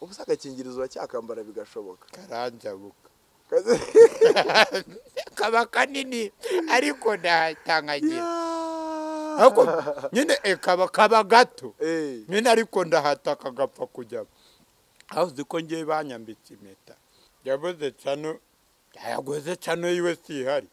ubusa agakingirizo uracyakambara bigashoboka karanjabuka Kaze- kaba kanini ariko ndahatangagira Yeah. ariko nyine eh, kaba kaba gato Eh, nyine ariko ndahata kagapfa kujyamo aho uzi ko ngiye banyambitse impeta yabuze cano yayaguze cano yiwe sihari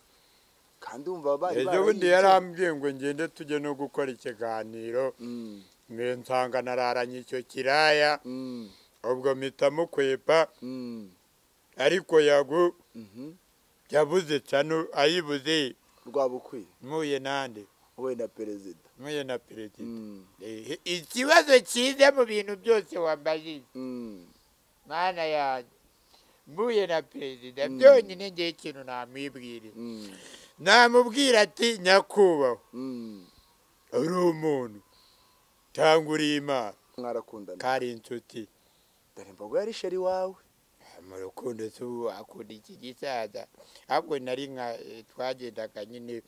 kandi wumva bari ejo bundi barayibye. yarambwiye ngo ngende tujye no gukora ikiganiro Mm, mwe nsanga nararanye icyo kiraya mm, ubwo mpita mukwepa mm, ariko yagu mhm. yabuze cano ayibuze rwabukwiye mpuye nande wowe na perezida mpuye na perezida Mm, Eh, ikibazo cyiza mu bintu byose wambajije mm. mana yanjye mpuye na perezida Mm. byonyine ngewe ikintu namwibwirira Mm, namubwira ati nyakubahwa mm. uri umuntu cyangwa uri imana mwarakundana kari inshuti dore mbogo yari sheri wawe mu rukundo se ubu akunda iki gisaza ahubwo nari nka eh, twagendaga nyine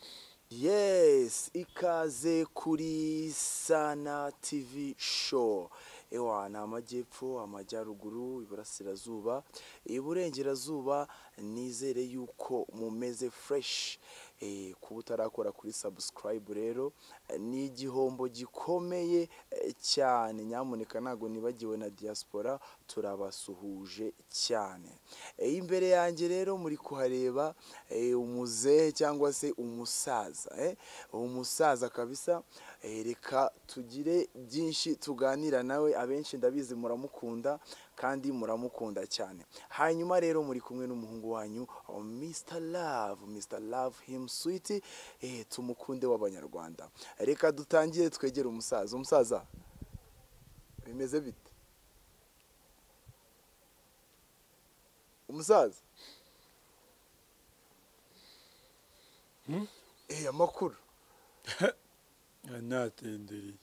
yes ikaze kuri sana tv show ewa ni amajyepfo amajyaruguru iburasirazuba iburengerazuba nizere yuko mumeze fresh Eh, kuba utarakora kuri subscribe rero eh, ni igihombo gikomeye eh, cyane nyamuneka ntabwo nibagiwe na diaspora turabasuhuje cyane Eh, imbere yanjye rero muri kuhareba eh, umuzehe cyangwa se umusaza eh, umusaza kabisa Eh, reka tugire byinshi tuganira nawe abenshi ndabizi muramukunda kandi muramukunda cyane hanyuma rero muri kumwe n'umuhungu wanyu oh, Mr Love Mr Love him sweet eh, tumukunde w'abanyarwanda reka dutangire twegere umusaza umusaza bimeze bite umusaza Hmm? eh amakuru natindiriye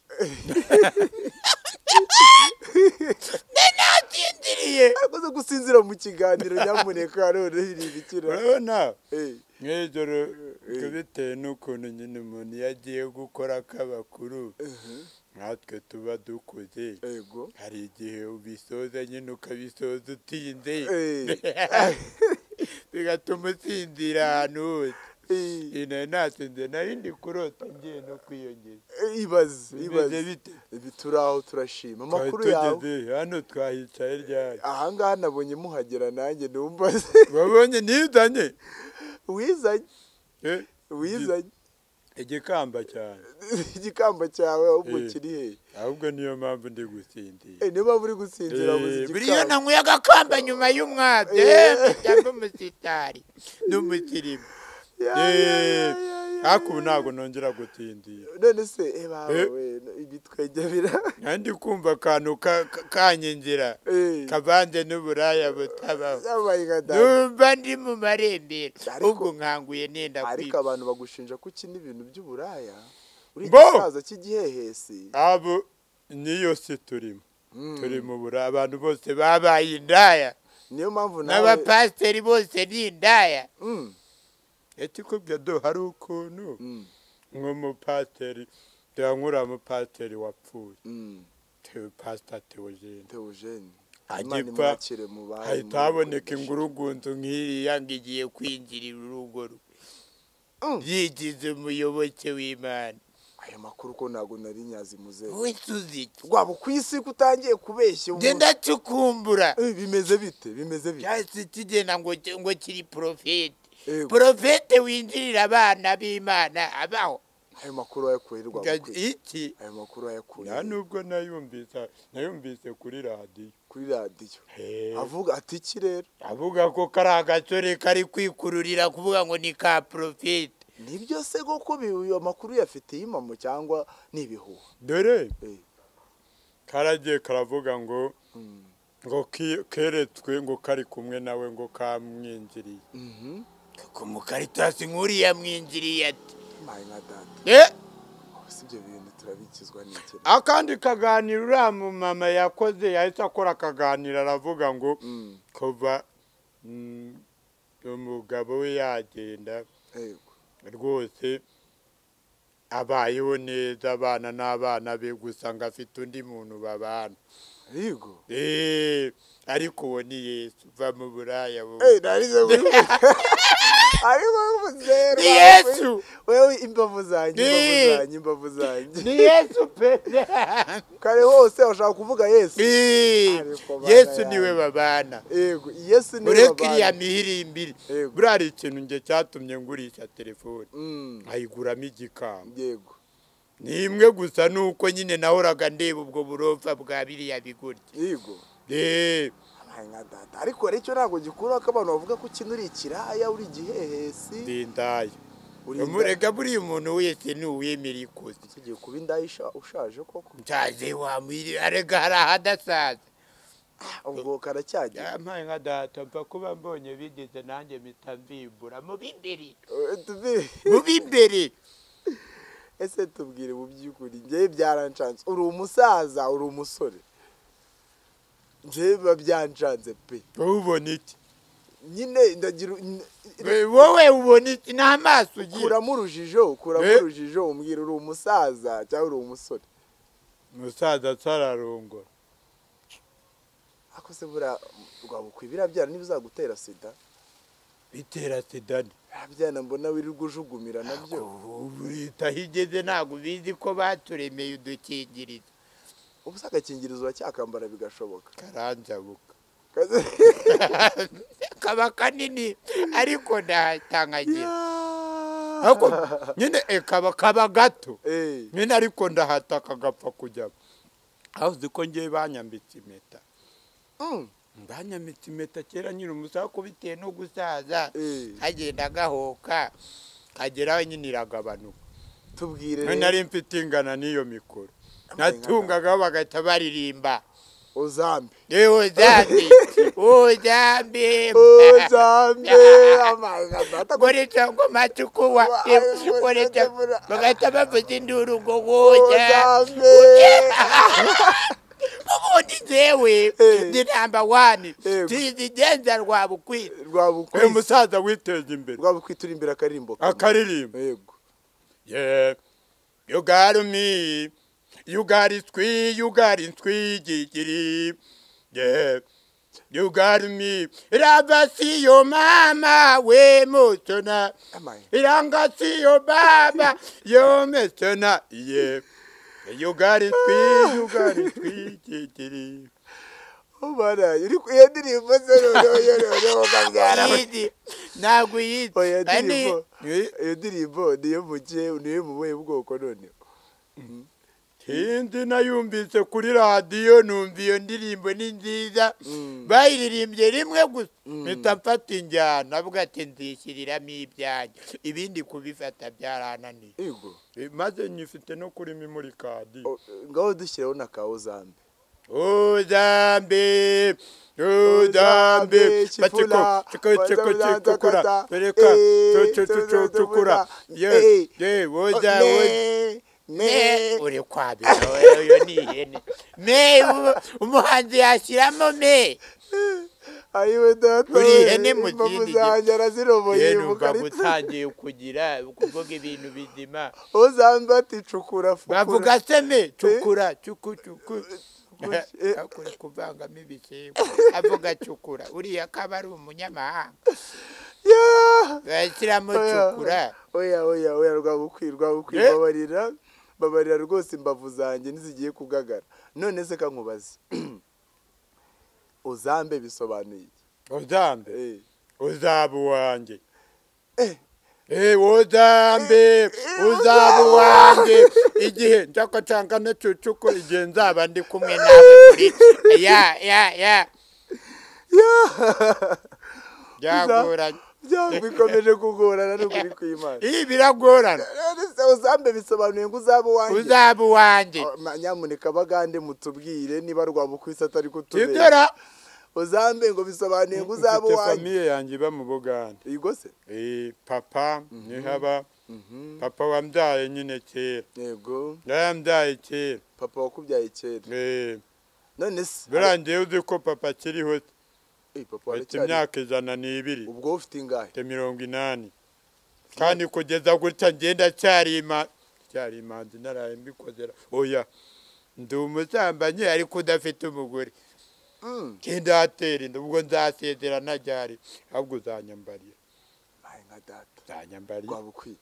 akoze gusinzira mu kiganiro nyamuneka none ntibikira urabona eh mw'ijoro Eh. eh, bitewe n'ukuntu nyine umuntu iyo agiye gukora k'abakuru natwe tuba dukuze ego hari igihe ubisoza nyine ukabisoza utinze Eh. bigatuma usinzira ahantu hose Eh, iyi nayo nasinze nari ndi kurota ngiye no kwiyongeza ibaze ibaze bimeze bite ibi turaho turashima twari amakuru yawe tugeze hano twahicaye ryari ahangaha nabonye muhagera nanjye numva wabonye nizanye wizanye Eh, wizanye igikamba cyane igikamba cyawe ahubwo Eh. kiri hehe ahubwo niyo mpamvu ndi gusinzira Eh, niyo mpamvu uri gusinzira buze buri iyo igikamba nanyweye agakamba nyuma y'umwabye Eh. cyangwa umusitari n'umukirimu Ya, ya, ya, ya, ya, ariko ubu ya. ntabwo nongera gutindira none se eh bawe Eh. ibitwegebira kandi kumva akantu ka- ka- kanyinjira eh kavanze n'uburaya butabaho yabaye nka data. numva ndi mu marembera Ariko- ubwo nkanguye nenda ariko kwiba abantu bagushinja ko ukina ibintu by'uburaya uri Bo! igisaza cy'igihehesi abo niyo si turimo Mm. turi mu buraya abantu bose babaye indaya niyo mpamvu nawe n'abapasiteri bose ni indaya Mm, etikubwira do hari ukuntu mm, nk'umupasiteri tuyankura umupasiteri wapfuye mm. tewe pasita teogene Theogene Imana agipfa imwakire mu bayo hahita haboneka ingurugunzu nk'iriya ngo igiye kwinjirira urugo rwe Mm. yigize umuyoboke w'imana aya makuru ko ntabwo nari nyazi muzehe wese uziki rwaba ku isi ko utangiye kubeshya ubu- ngenda cukumbura Eh, bimeze bite bimeze bite cyahise kigenda ngo ngo kiri porofete Yego. porofete winjirira abana b'imana abaho ayo makuru wayakuye he, rwaba ku isi iki ayo makuru wayakuye nta he? nubwo nayumvise nayumvise kuri radiyo kuri radiyo avuga ati iki rero avuga ko kari agasore kari kwikururira kuvuga ngo ni ka porofete nibyo se koko bi- ayo makuru yafitiye impamo cyangwa ni ibihuha dore Eh, karagiye karavuga ngo mm. ngo ki- keretswe ngo kari kumwe nawe ngo kamwinjiriye Mhm. ku mukaritasi nk'uriya mwinjiriye ati mayi nka data si ibyo bintu turabikizwa n'iki akandi kaganiro uriya mumama yakoze yahise akora akaganiro aravuga ngo Mm, kuva mm, umugabo we yagenda yego rwose abayeho neza abana n'abana be gusa ngo afite undi muntu babana yego Eh, ariko uwo ni yesu va mu buraya bubi Eh, narize muri ariko zeru Ni Yesu. wewe imbavu zanjye Ni- imbavu zanjye imbavu zanjye ni yesu pe kare hose ushaka kuvuga yesu Eh, Ariko bana yesu yanjye. niwe babana yego yesu ni ureka iriya mihirimbiri Yego. buriya hari ikintu nge cyatumye ngurisha telefone mm, nkayiguramo igikamba yego ni imwe gusa ni uko nyine nahoraga ndeba ubwo burofa bwa biriya bigurya yego Eh, Abaye nka data ariko rero icyo ntabwo gikuraho ko abantu bavuga ko ukina uri ikiraya uri igihehesi ndi indaya uri murega buriya umuntu wese ni uwemera ikosa tugiye kuba indaya isha- ushaje koko nshaje wamwiri arega hari ahadasaza ubwo karacyagira yampaye nka data mva kuba mbonye bigeze nanjye mpita mbimbura mu b'imbere Eh, tubi- mu b'imbere ese tubwire mu by'ukuri njyewe byarancanze uri umusaza uri umusore njyewe biba byancanze pe wowe ubona iki nyine ndagira n- We- wowe ubona iki n'amaso ugira kuramo urujijo kuramo Eh? urujijo umbwira uri umusaza cyangwa uri umusore umusaza atararongora ako se buriya rwabukwiye birabyara niba uzagutera sida bitera sida ni birabyara mbona wirirwa ujugumira nabyo ubu leta aho igeze ntabwo bizi ko baturemeye udukingirizo ubu se agakingirizo uracyakambara bigashoboka karanzabuka Kaze- kaba kanini ariko ndahatangagira Yeah. ariko nyine eh, kaba kaba gato Eh, nyine ariko ndahataka agapfa kujyamo aho uzi ko ngewe banyambitse impeta mm, banyambitse impeta kera nyine umusaza ko bitewe no gusaza eh, kagenda gahoka kageraho nyine iragabanuka tubwire none rero. nari mfite ingana n'iyo mikoro Amai natungagaho bagahita baririmba uzambe yewe zambi uzambi uzambe amazi adata koresha ngo matukuwa Wa- koresha Ujambe. bagahita bavuza induru ngo woja uzambe ubundi jewe Eh. ndi namba wani Yego. tuyizigenza rwabukwira uyu rwabukwi musaza witeza imbere rwabukwi turi imbere akaririmbo kamwe. akaririmba yego Yeah. You got me. You got it squee. You got it squee. Gigiri. Yeah. You got me. Raba siyo mama we mutona. amazi Iranga siyo baba yo mesona. Yeah. You got it squee. You got it squee. Gigiri. ubara iri ku iyo ndirimbo se noneho yo noneho ukabyara Yizi. Ntabwo yizi. oya Kandi- ndirimbo iyo ndirimbo niyo mugiye niyo mu buhe bwoko none Hindi nayumvise kuri radiyo numva iyo ndirimbo ni nziza Mm. bayiririmbye rimwe gusa Mm. mpita mfata injyana avuga ati nzishyiriramo ibyanjye ibindi kubifata byarananiye yego Eh, maze nyifite no kuri memori kadi O- ngaho dushyiraho na ka uzambe uzambe uzambe Chipula, cekora Kata, tereka eh, cukura eh, ye ye Oja, woza woza me me uri kwabira oyo ni ihene me ubu- umuhanzi yashyiramo me ayiwe data Uri we, ihene mu imbavu kindi zanjye araziroboye ye mu numva karita gutangiye kugira kuvuga ibintu bizima uzambe ati cukura fukura bavuga se me cukura cuku cuku Cukura, eh. akora kuvangamo ibishyimbo avuga cukura uriya akaba ari umunyamahanga Yeah! bashyiramo Oya, cukura oya oya oya rwabukwi rwabukwi Eh? babarira babarira rwose imbavu zanjye ntizigiye kugagara none se kankubaze uzambe bisobanuye iki? uzambe Eh. uzaba uwanjye Eh, uzambe uzaba uwanjye igihe nshaka nshaka no cucuku igihe nzaba ndi kumwe nawe muri ya ya ya Yeah! byagoranye byaba bikomeje kugorana n'ukuri kw'imana iyi biragorana None se uzambe bisobanuye ngo uzaba uwanjye uzaba uwanjye Oh, ma- nyamuneka bagande mutubwire niba rwabukwisi atari kutubera ibyo uzambe ngo bisobanuye ngo uzaba mfite uwanjye famiye yanjye iba mu buganda yego se Eh, papa nihaba papa wambyaye nyine kera yego yarambyaye kera papa wakubyaye kera Eh, none se birangiye uzi ko papa akiriho se. Eh, papa afite waracyari imyaka ijana n'ibiri ubwo wowe ufite ingahe afite mirongo inani kandi kugeza gutya ngenda cyarima cyarimanzi naraye mbikozera oya ndi umusambanyi ariko udafite umugore Mm. ntidatera inda ubwo nzasezerana ryari ahubwo uzanyambariye Mayi nka data uzanyambariye rwaba ukwiye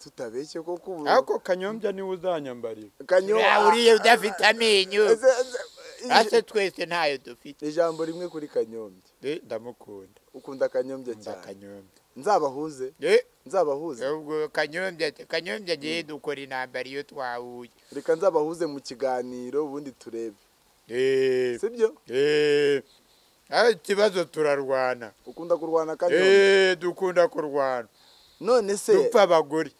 tutabeshye koko ubu ariko kanyombya niwe uzanyambariye Kanyo- uriye udafite amenyo Ese- ese- ase twese ntayo dufite ijambo rimwe kuri kanyombya Eh, ndamukunda ukunda kanyombya nda cyane kanyombya nzabahuze Eh, nzabahuze ubwo kanyombya kanyombya ngewe dukora intambara iyo twahuye reka nzabahuze mu kiganiro ubundi turebe Eh, sibyo eh, ah, ikibazo turarwana ukunda kurwana kanyombya Eh, dukunda kurwana none se dupfa abagore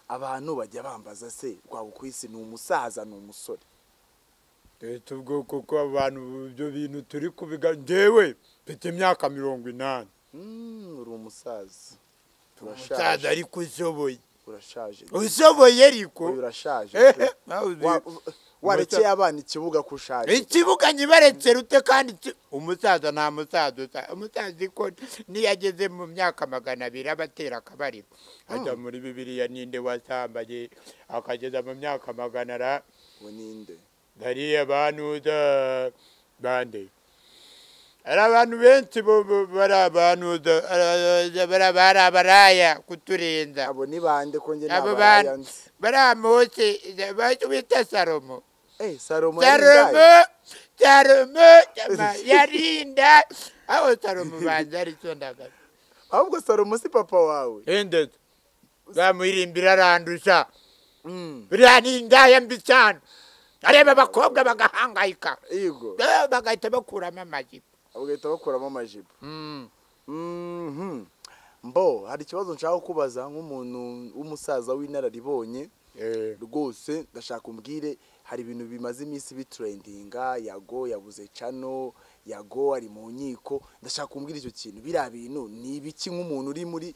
abantu bajya bambaza se rwaba ukwisi ni umusaza ni umusore leta ubwo kuko abantu ibyo bintu turi kubiga ngewe mfite imyaka mirongo inani Mm, uri umusaza umusaza urashaje ariko ushoboye urashaje ushoboye ariko uyu urashaje Eh, pe. nawe Wa- uzi- warekeye abana ikibuga ko ushaje ikibuga nyibaretse rute kandi ki- umusaza nta musaza usa umusaza ko niyo ageze mu myaka magana abiri aba atera akabariro ajya muri bibiriya ninde wasambaye akageza mu myaka magana ara ubu ninde hariya abantuza bande hari abantu benshi bo- bo- bari abantuza ari- bari- bari abaraya kuturenza abo ni bande ko njye abo nabaya bantu nzi bari amose bacyo bita salomo Eh, salomo salomo yarindaye salomo yama- yarinda aho salomo banza aricyo ndagara ahubwo salomo si papa wawe endetse bamuririmbira arandusha Mm, biriya ni indaya mbi cyane areba abakobwa bagahangayika yego Eh, bagahita bakuramo amajipo bagahita bakuramo amajipo Mm. Mhm. mbo hari ikibazo nshaka kubaza nk'umuntu w'umusaza w'inararibonye Eh, rwose ndashaka umbwire hari ibintu bimaze iminsi biturendinga yago yabuze cano yago ari mu nkiko ndashaka umbwire icyo kintu biriya bintu ni ibiki nk'umuntu uri muri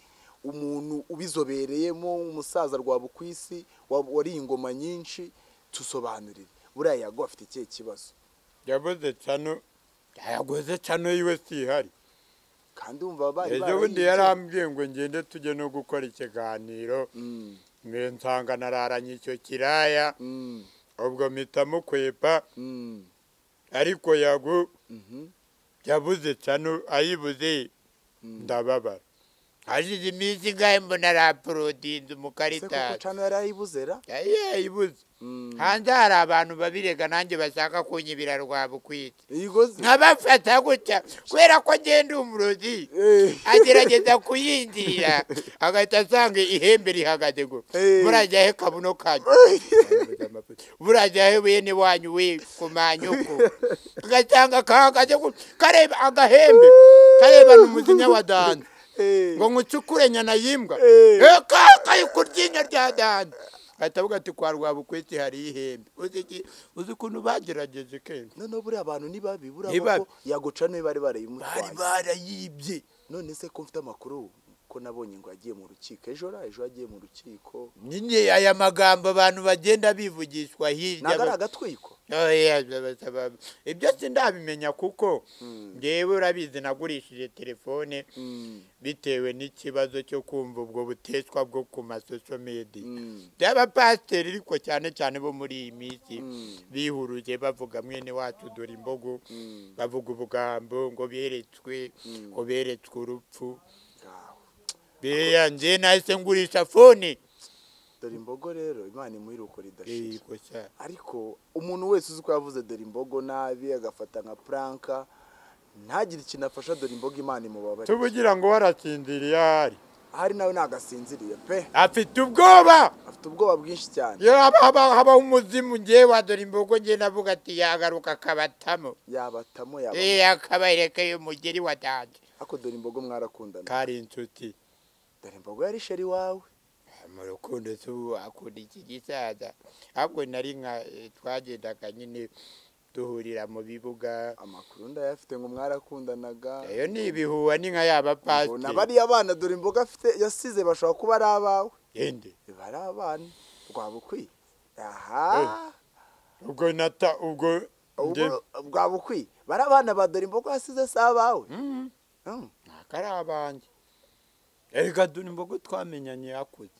umuntu ubizobereyemo umusaza rwaba ku isi wariye ingoma nyinshi tusobanurire buriya yago afite ikihe kibazo yabuze cano yaguze cano yiwe sihari kandi wumva bari ejo bundi barayibye. yarambwiye ngo ngende tujye no gukora ikiganiro Mm, mwe nsanga nararanye icyo kiraya mm, ubwo mpita mukwepa mm, ariko yagu mhm, yabuze cano ayibuze mm. ndababara hashize iminsi ingahe mbona se araporodinze koko umukaritasi cano yari ayibuze ra yayibuze Mm. hanze hari abantu babirega nanjye bashaka kunyibira rwaba ukwite Yego se- nkabafata gutya kubera ko ngenda umurozi Eh. agerageza kuyinjira agahita asanga ihembe rihagaze ngo Eh. murajya he kabuno kanyu burajya he bene wanyu we kumanyuko agasanga kahagaze gu- kareba agahembe kareba n'umuzinya wa danda Eh. ngo nkucukure nyana yimbwa Eh. kakaye ku ryinyo rya danda ahita avuga ati kwa rwabukwiti hari ihembe uzi iki- uzi ukuntu bagerageje kenshi noneho buriya abantu ni babi Ni buriya babi. ko yaguca niba bari bari barayimutwaye barayibye none se ko mfite amakuru ko nabonye ngo yagiye mu rukiko ejo ra ejo yagiye mu rukiko nyine aya magambo abantu bagenda bivugishwa hirya ntabwo ari agatwiko Oya, basaba- ibyo sindabimenya kuko ngewe urabizi nagurishije telefone Mm, bitewe n'ikibazo cyo kumva ubwo buteswa bwo ku masosho media mm, by'abapasiteri ariko cyane cyane bo muri iyi minsi Mm. bihuruje bavuga mwene wacu dore imbogo mm, bavuga ubugambo ngo beretswe Mm. ngo beretswe urupfu ngaho. biriya nje nahise ngurisha fone dore imbogo rero imana imuhiruko Eh, ridashira kosa. ariko umuntu wese uzi ko yavuze dore imbogo nabi agafata nka puranka ntagire ikintu afasha dore imbogo imana imubabare tubugira ngo warasinziriye ahari ahari nawe nagasinziriye pe afite ubwoba afite ubwoba bwinshi cyane Iyo haba- haba- habaho umuzimu ngewe wa dore imbogo ngewe navuga ati yagaruka akabatamo yabatamo yaba Eh, akabarekeye umugeri wa danje ako dore imbogo mwarakundana kari inshuti dore imbogo yari sheri wawe mu rukundo se ubu akunda iki gisaza ahubwo nari nka eh, twagendaga nyine duhurira mu bibuga amakuru ndayafite ngo mwarakundanaga iyo ni ibihuha ni nka yaba mbona pasiteri bariya bana dore imboga afite yasize bashobora kuba ari abawe yende biba ari abana rwaba ukwiye aha ubwo nata ubwo njye ubwo- rwaba ukwiye bari abana ba dore imboga yasize si abawe Mm, Mm. ntabwo ari abanjye erega dore imbogo twamenyanye yakuze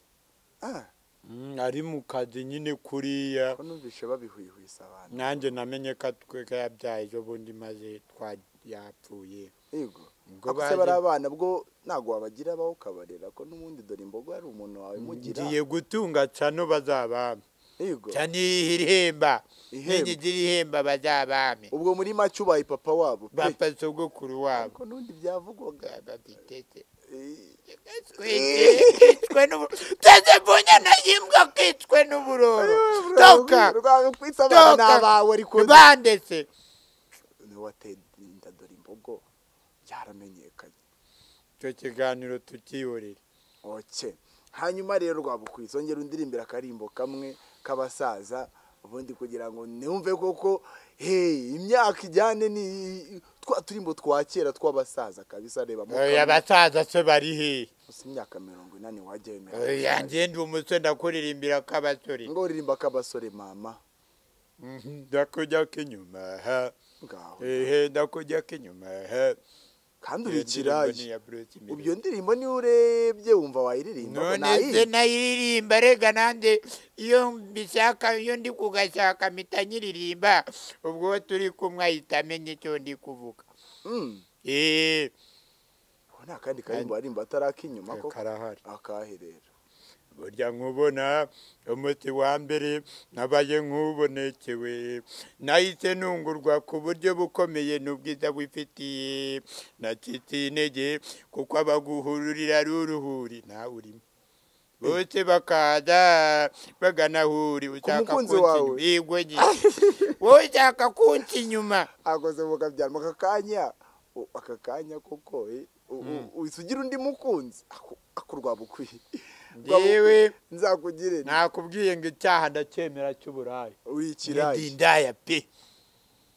Ah, Mm, ari mu kazi nyine kuriya ko numvise babihwihwisa abantu nanjye namenye ko atweka yabyaye ejo bundi maze twa yapfuye yego Ubwo ako se baje- bari abana bwo ntabwo wabagira abaho ukabarera ko n'ubundi dore imbogo hari umuntu wawe mugira ngiye gutunga cano bazabami yego cano irihemba Ihemba. n'igiti irihemba bazabami ubwo muri make ubaye papa wabo pe bapfa sogokuru wabo ariko n'undi byavugwaga babitete Eh, kwicwe n'uburoro teze mbunya nayimbwa kwicwe n'uburoro toka rwaba kwitsa abana ni Toka. abawe ariko ni- bandetse ni wateye inda dore imbogo yaramenyekanye icyo kiganiro tukihorera oke hanyuma rero rwabukwitse ongera undiririmbira akarimbo kamwe k'abasaza ubundi kugira ngo numve koko hey imyaka ijyane ni twa turimbo twa kera tw'abasaza kabisa reba mo kamwe. Oya, abasaza se bari hehe gusa imyaka mirongo inani wajya wemera Oya, njye ndi umusore ndakuririmbira k'abasore ngo uririmba k'abasore mama Mhm, ndakujya k'inyuma ha ngaho ehe ndakujya k'inyuma ha kandi Iyo ndirimbo ni urikiraye iya Bruce Melody. ubyo ndirimbo niyo urebye wumva wayiririmba ngo none nayihe? se nayiririmba rega nanjye iyo mbishaka iyo ndi kugashaka mpita nyiririmba ubwo uwo turi kumwe ahita amenya icyo ndi kuvuga Mm. Eh, ubu ni akandi karimbo barimba atarakinyuma koko karahari akahe rero burya nkubona umuti wa mbere nabaye nk'ubonekewe nahise ntungurwa ku buryo bukomeye n'ubwiza bwifitiye nacitse intege kuko abaguhururira ari uruhuri nawe urimo bose bakaza baganahuri ushaka mukunzi kunca wawe. inyuma yego nyine wowe ushaka kunca inyuma akoze mu kabyaramo aka kanya u- aka kanya koko eh, u- u- uhise ugira undi mukunzi Ako- ako rwabukwiye yewe nzakugire nti, nakubwiye ngo icyaha ndacyemera cy'uburaya uri ikirayi ndindaya pe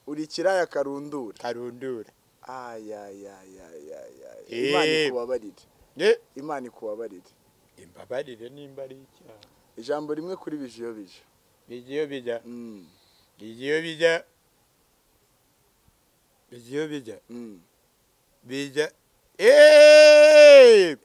uri ikirayi akarundura karundura ayayayayayaya Eh. imana ikubabarire Eh, imana ikubabarire imbabarire nimba ari icyaha ijambo rimwe kuri bije iyo bije bijya iyo bijya Mm, bijya iyo bijya bijya iyo bijya mm. bijya Eeeeeee!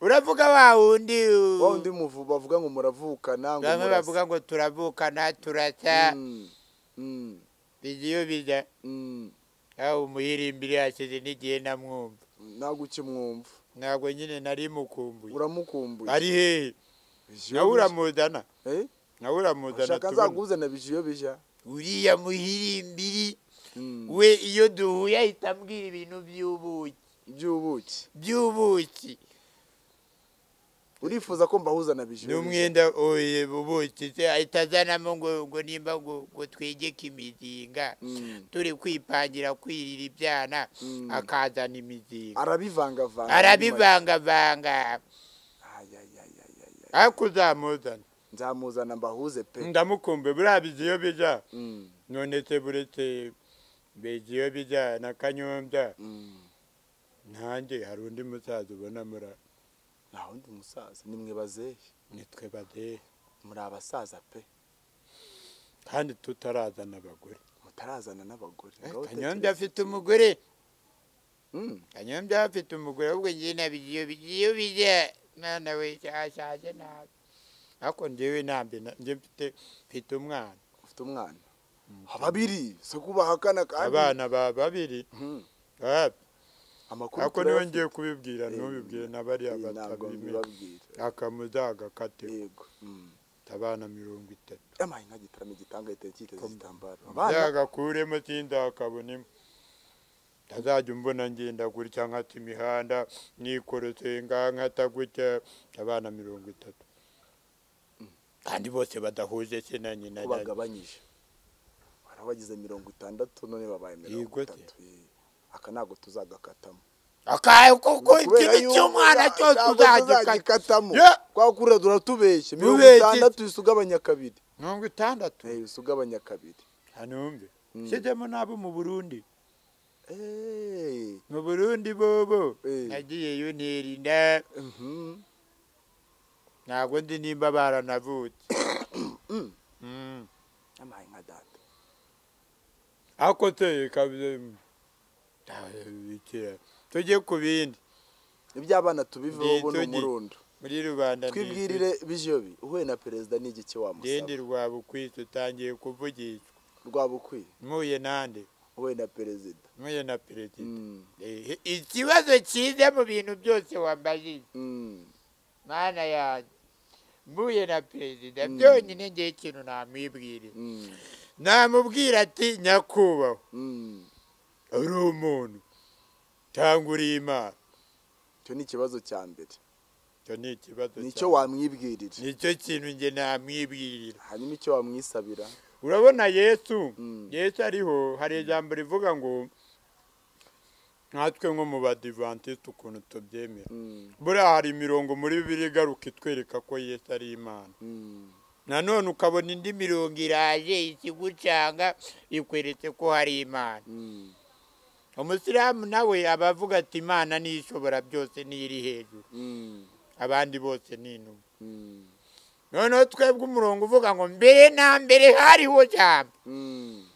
uravuga wa wundi wa wundi muvu bavuga ngo muravukana ngo bamwe murasa. bavuga ngo turavukana turasa Mm, mm, bijya iyo bijya mm. aho umuyirimbiri yashyize n'igihe namwumva ntabwo ukimwumva ntabwo nyine nari mukumbuye uramukumbuye ari hehe Bije iyo nawe bije. uramuzana Eh? nawe uramuzana ashaka tubone. azakuzana bije iyo bija uriya muhirimbiri Mm. we iyo duhuye ahita ambwira ibintu by'ubuki by'ubuki by'ubuki urifuza ko mbahuzana bije iyo bija? n'umwenda oye ubuki se ahita azanamo ngo ngo nimba ngo ngo twegeke imizinga Mm. turi kwipangira kwirira ibyana Mm. akazana imizinga arabivangavanga arabivangavanga Ayayayayaya. ariko uzamuzana nzamuzana mbahuze pe ndamukumbe buriya bizi iyo bija Mm, none se buretse bizi iyo bija na kanyombya mm. nanjye hari undi musaza ubona muri nta wundi musaza nimwe bazehe nitwe badehe muri abasaza pe kandi tutarazana abagore mutarazana n'abagore Ngaho kanyombya tekereza. afite umugore Mm. kanyombya afite umugore ahubwo njye nabigira iyo bigiye iyo bijya mwana we cyashaje nabi ariko njyewe ntabwo njye mfite mfite umwana ufite umwana babiri si kubahakana kandi abana ba babiri Mm. Ah, amakuru ariko niwe turayafite. ngiye kubibwira Eh, ntubibwire na bariya Eh, ntabwo batabimenya mbibabwira akamuza agakate yego Mm. abana mirongo itatu yamaye nka gitaramo igitanga yiteye cyiteze Kom- igitambaro abana zagakuremo sindakabonemo ntazajya umbona ngenda gutya nkata imihanda nikorosenga nkata gutya abana mirongo itatu kandi bose badahuje se na nyina ko na- bagabanyije hari abagize mirongo itandatu none babaye mirongo Yego se. itatu Eh, aka ntabwo tuzagakatamo akaye kuko Kubera ikintu yuko cy'umwana nta- cyose ntabwo uzagikata tuzagikatamo Yeah. twakura turatubeshye mirongo Tubeshye. itandatu bisa ugabanya kabiri mirongo itandatu Eh, bisa ugabanya kabiri hanumve Mm. shyizemo n'abo mu burundi Eh, mu burundi bobo Eh. nagiyeyo ntirinda mhm. ntabwo ndi nimba baranavutse Mm. Mm. yamaye nka data ariko se kabiri tugiye ku bindi iby'abana tubiveho Ndi- ubu ni tugi- umurundo muri rubanda twibwirire bijobi uhuye na perezida ni igiki ndende wamusaba rwabukwisi utangiye kuvugishwa rwaba ukwiye mpuye nande uhuye na perezida mpuye na perezida Mm, Ehe, ikibazo cyiza mu bintu byose wambajije mm, mana yanjye mpuye na perezida Mm. byonyine ngewe ikintu namwibwirira mm, namubwira ati nyakubahwa mm. uri umuntu cyangwa uri imana icyo ni ikibazo cya mbere icyo ni ikibazo nicyo cyanjye. wamwibwirira nicyo kintu njye namwibwirira hanyuma icyo wamwisabira urabona yesu Mm. yesu ariho hari ijambo rivuga ngo natwe nko mu badivantiste ukuntu tubyemera Mm, buriya hari imirongo muri bibiri igaruka itwereka ko yesu ari imana mm, nanone ukabona indi mirongo iraje ikigucanga ikweretse ko hari imana mm, umusiramu nawe aba avuga ati imana niyo ishobora byose niyo iri hejuru mm, abandi bose ni intumwa mm, noneho twebwe umurongo uvuga ngo mbere na mbere hariho jambo mm,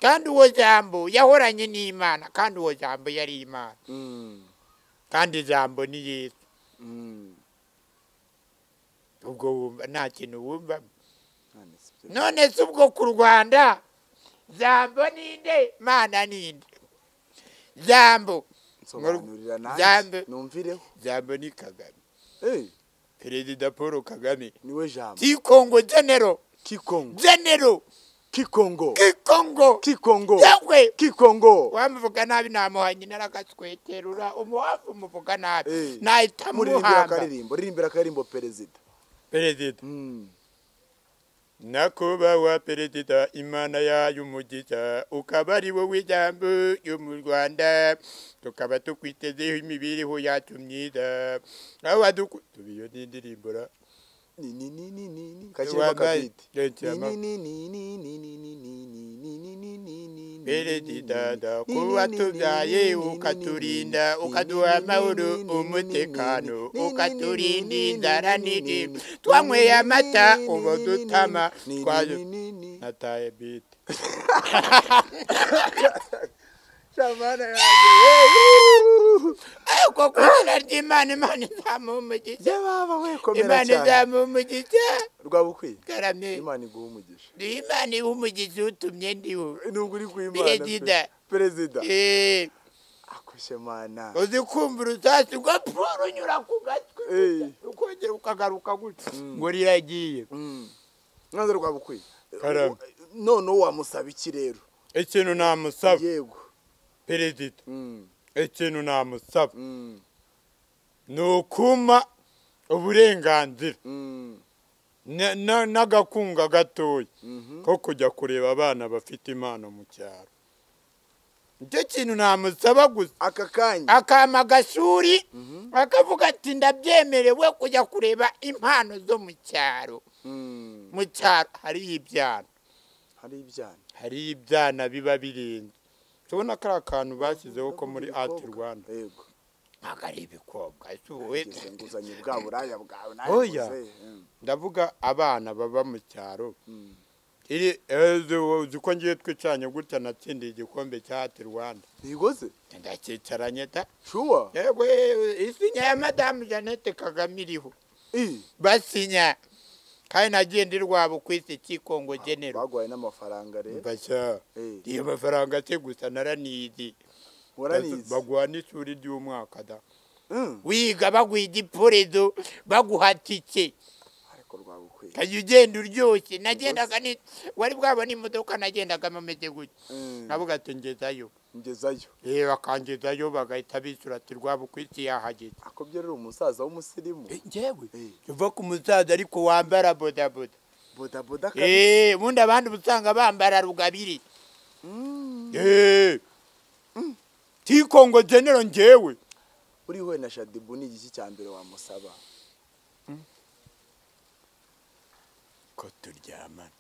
kandi uwo jambo yahoranye n'imana kandi uwo jambo yari imana mm, kandi ijambo ni yesu mm. ubwo wumva nta kintu wumva None si byo. none se ubwo ku rwanda jambo ninde mana ninde jambo nsobanurira Jambo. nanjye numvireho jambo ni kagame Eh, perezida paul kagame niwe jambo kikongo genero kikongo genero kikongo kikongo kikongo yewe kikongo wamuvuga nabi namuhanye narakasweterura umuwafu umuvuga nabi Eh. nahita muririmbira muhamba akaririmbo ririmbira akaririmbo perezida perezida Mm, nakubawa perezida imana yayo umugisha ukaba ari wowe ijambo ryo mu rwanda tukaba tukwitezeho imibereho yacu myiza aho wadukutuba iyo ni indirimbo ra ni- ni- ni- ni- ni- ni. Kashyiremo Wambaye- akabiti. Rekera Ni- ma- ni- ni- ni- ni- ni- ni- ni- ni- ni- ni- ni- ni- ni- ni- Perezida, ni- ni- ndakuba ni- ni- tubyaye, ni- ni- ni- ukaturinda, ni- ni- ukaduha ni- ni- amahoro, ni- ni- umutekano, ni- ni- ni- ukaturinda ni- ni- inzara ni- n'indi. ni- Twanyweye ni- amata, ni- ubu ni- dutama, ni- ni- twaje- ni- ni- ni- nataye bite Shamana yanjye, yeee! ariko ku izina ry'imana imana izamuha umugisha Jya baba we komera imana cyane izamuha umugisha rwabukwiye karame imana iguha umugisha ni imana iha umugisha utumye ndiho nubwo uri kuimana Perezida. perezida Eh, akushe mana uzi kumva urusasi rwa paul unyura ku gatwe Eh. ukongera ukagaruka gutya ngo riragiye Mm. none rwabukwiye Karame. noneho wamusaba iki rero ikintu namusaba yego perezida Mm, ikintu namusaba mm, ni ukuma uburenganzira mm, na- na- n'agakunga gatoya mhm. ko kujya kureba abana bafite impano mu cyaro nicyo kintu namusaba gusa aka kanya akama agashuri Mhm. akavuga ati ndabyemerewe kujya kureba impano zo mu cyaro Mm, mu cyaro hariho ibyana hari ibyana hariho ibyana biba birenze tubona ko ari akantu bashyizeho ko muri Ndavuga ati ibikobwa. rwanda yego ntabwo ari ibikobwa isuwe Ngize nguzanye bwa buraya bwawe Oya. nayiguze. Mm, ndavuga abana baba mu cyaro mm. iri ejo uzi ko ngiye twicanye gutya natsindiye igikombe cya ati rwanda ntigoze ndakicaranye ta shuwa yego eh, isinya ya madamu jeannette kagame iriho I, basinya kandi nagiye ndi rwabo ku isi kikongo genero bagwaye n'amafaranga rero bashya Eh, iyo mafaranga se gusa naranizi waranize baguha n'ishuri ry'umwaka da Mm, wiga baguha igiporezo baguha tike ariko rwabukwiye kajya ugenda uryoshye nagendaga ni wari bwabona imodoka nagendagamo ameze gutya Mm, navuga ati ngezayo ngezayo eh bakangezayo bagahita bishyura ati rwabo ku isi yahageze akobye rero umusaza w'umusirimu Eh, njyewe Eh, uva ku musaza ariko wambara bodaboda bodaboda kabisa. Eh, ubundi abandi uba usanga bambara rugabire Mm. Eh. tikongo genero njyewe uri we na shadibu ni igiki cya mbere wamusaba ko turyamana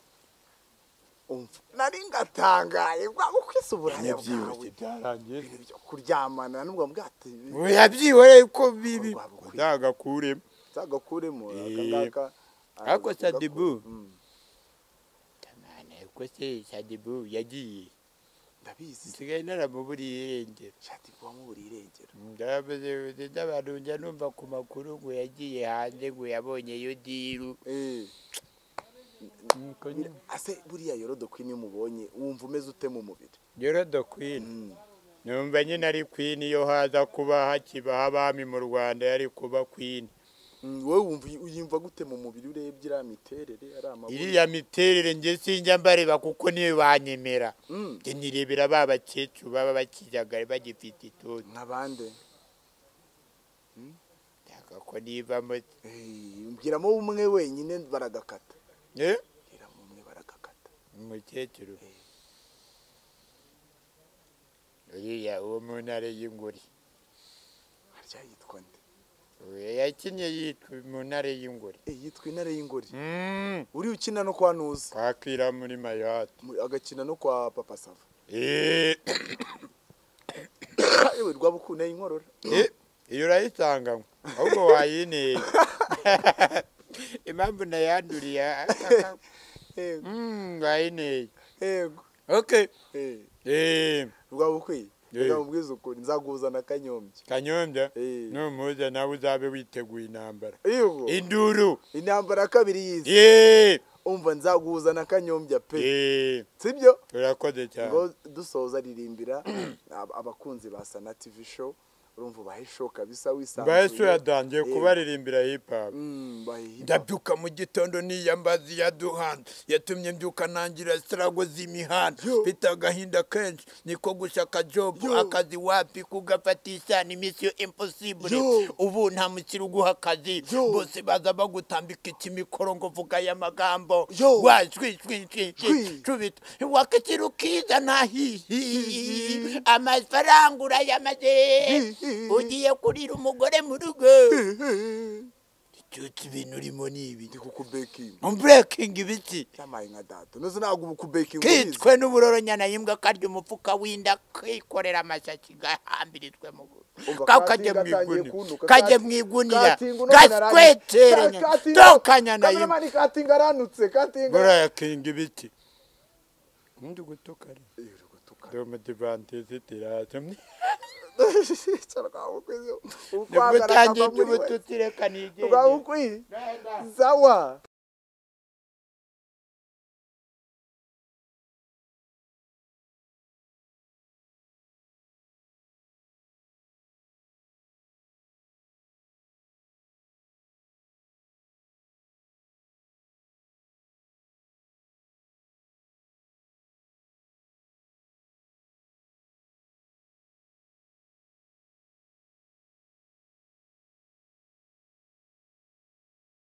umva nari ngatangaye bwaba kwisa uburaya bwawe nabyibushye byarangiye ibintu byo kuryamana nubwo bwate yabyiwe ko bibi Urwabukwiye. ndagakuremo zagakuremo aka Eh. ngaka Ariko Shadibu. Mm. ko se shadibu yagiye ndabizi nsigaye naramuburiye irengero shati kuba mubura irengero ndabaze n'abantu njya numva ku makuru ngo yagiye hanze ngo yabonye iyo diru ase buriya yorodokwini mubonye wumva umeze ute mu mubiri yorodo kwini numva nyine ari kwini iyo haza kuba hakibaho abami mu rwanda yari kuba kwini Mm, wowe wumva uyumva gute mu mubiri urebye iriya miterere ari amaboko iriya miterere njye sinjya mbareba kuko niyo banyemera Mm. njye nirebera ba bakecuru baba bakijagara bagifite itoto nk'abande nshaka ko nivamo Eh, mbwiramo umwe wenyine baragakata Eh? mbwiramo umwe baragakata umukecuru Eh. uriya uwo mu ntare y'inguri harya yitwa nde Uyu yakinnye yitwa mu ntare y'inguri Eh, yitwa intare y'ingori uri ukina no kwa ntuzi kwakira muri mayati Mu- agakina no kwa papa sava Eh, yewe rwabukune inkorora eh, iyo urayitanga ngo, ahubwo wayineye impamvu nayanduriye ah, yego Mm, wayineye yego okay Eh, Eh, rwabukwiye Eh. reka mubwize ukuri nzakuzana kanyombya kanyombya Eh. numuze nawe uzabe witeguye intambara yego induru intambara ya kabiri yize Eh, umva nzaguzana kanyombya pe eh, sibyo urakoze cyane ngo dusoza ririmbira ab- abakunzi ba sana tv show urumva ubahe show kabisa wisanzuye bahise yatangiye kubaririmbira hip hop Mm, bahe- ndabyuka mu gitondo niyambazi yaduhanze yatumye mbyuka ntangira sirago z'imihanda Yo. mfite agahinda kenshi niko gushaka jobu Yo. akazi wapi kugafatisha ni misiyo imposibure Yo. ubu nta mukiri uguha akazi Yo. bose baza bagutambika ikimikoro ngo vuga aya magambo Yo. Shwi. washwishwishwishi cubita wakikiri ukiza nahihi amafaranga urayamaze hi. ugiye kurira umugore mu rugo cyose ibintu urimo ni ibi ndi kukubekinga muburekingi ibiki yamaye nka data nuzi ntabwo ubu kubekinga kitwe n'uburoronyana y'imbwa karya umufuka w'inda kikorera amashyaki gahambirijwe mu Umva, kakajya mu katinga atangiye iguniya kuntuka, kajya kati- mu iguniya katinga uno gasweterenya Ka- katinga- dokanyana y'imbwa Kameramani katinga aranutse katinga burekingi ibiki ndi gutukana Eh, uri gutukana. domudivantisi tiraje Cyangwa ukwiye- nibwo ukwagaraka utangiye ava muri we. iby'ubututsi reka nigenge Rwabukwiye. sawa